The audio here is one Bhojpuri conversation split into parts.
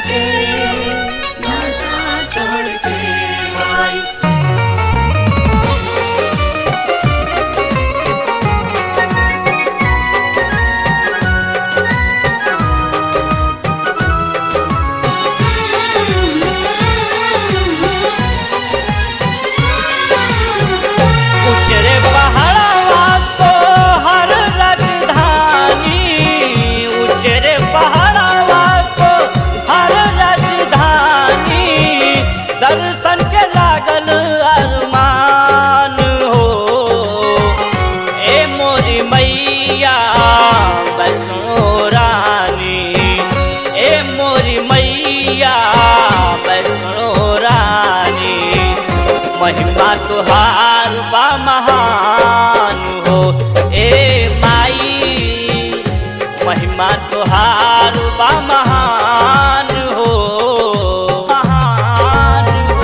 के नशा चढ़ के माई उचरे पहाड़वा तो हर राजधानी उचरे पहाड़वा तो हर राजधानी दर्शन के लागल अरमान हो ए मोरी मैया वैष्णो रानी ए मोरी मैया वैष्णो रानी महिमा तुहार बा महान हो ए माई महिमा तुहार बा महान हो महान हो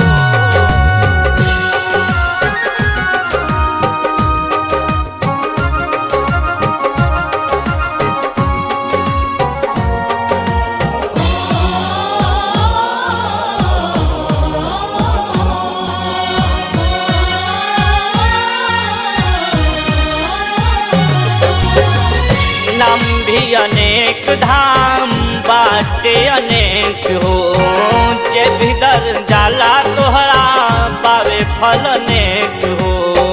नाम भी अनेक धाम बाटे अनेक हो जे भीतर जाला तोहरा पावे फल अनेक हो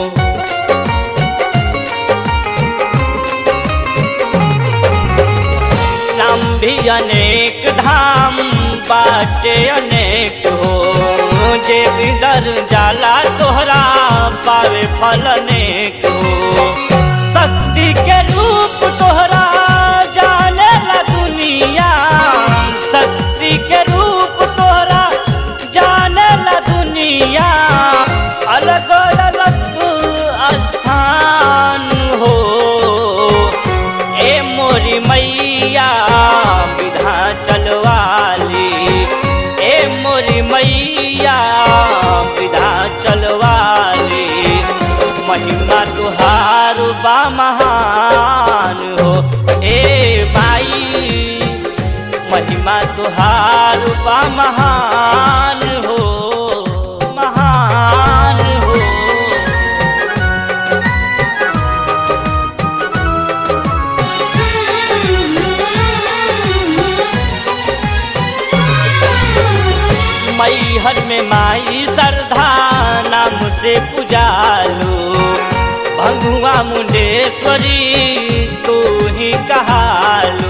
नाम भी अनेक धाम बाटे अनेक हो जे भीतर जाला तोहरा पावे फल अनेक हो शक्ति के रूप तोहरा जाने ला दुनिया शक्ति के रूप तोहरा जाने ला दुनिया अलग अलग स्थान हो ए मोरी मैया विधा चलवाली ए मोरी मैया विधा चलवाली महिमा तुहार बा महान हो ए माई महिमा तुहार बा महान हो महान हो मैहर में माई श्रद्धा नाम से पुजालू भंगुआ मुंडेश्वरी तू ही कहालू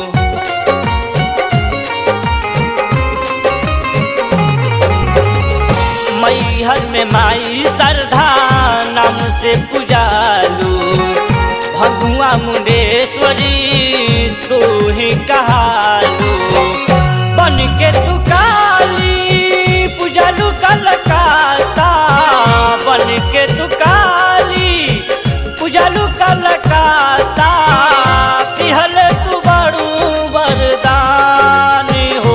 मैहर में माई श्रद्धा नाम से पुजालू भगुआ मुंडेश्वरी तू ही कहालू बन के तू काली पूजलू कलकाता बन के तू काली पूजलू कलकाता पिहल तू बड़ू वरदान हो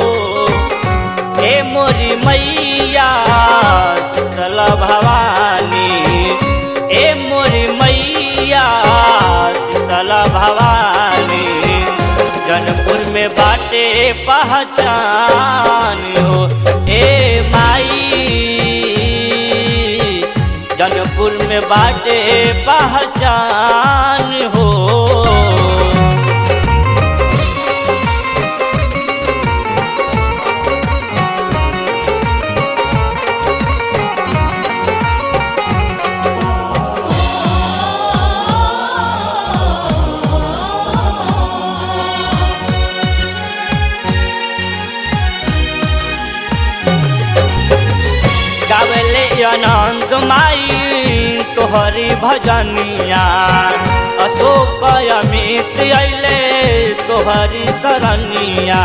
हे मोरी मैया शीतल भवानी हे मोरी मैया शीतल भवानी जनपुर में बाटे पहचान हो ए माई जनपुर में बाटे पहचान हो गावले अनंत माई तोहरी भजनिया अशोक अमित अइले तोहरी शरणिया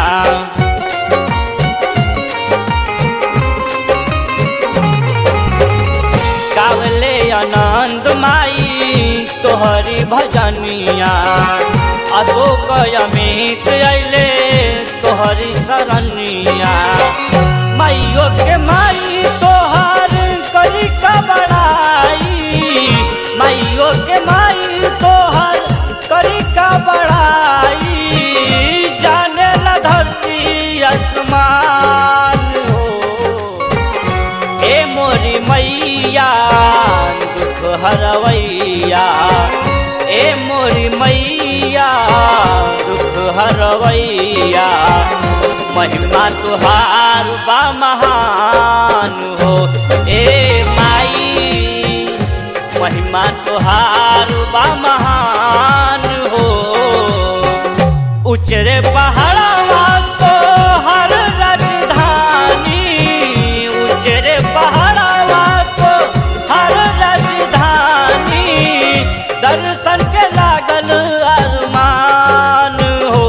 गावले अनंत माई तोहरी भजनिया अशोक अमित अइले तोहरी शरणिया माइयो के माई तोहर करी का बड़ाई माइयो के माई तोहर करी का बड़ाई जाने ला धरती आसमान मैया महिमा तुहार बा महान हो ए माई महिमा तुहार बा महान हो उचरे पहाड़वा तो हर राजधानी उचरे पहाड़वा तो हर राजधानी दर्शन के लागल अरमान हो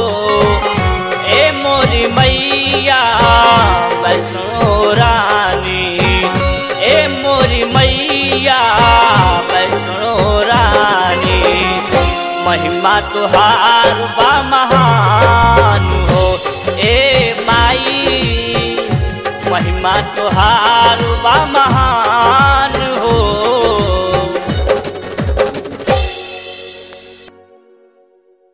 ए मोरी मैया वैष्णो रानी ए मोरी मैया वैष्णो रानी महिमा तुहार बा महान हो ए माई महिमा तुहार बा महान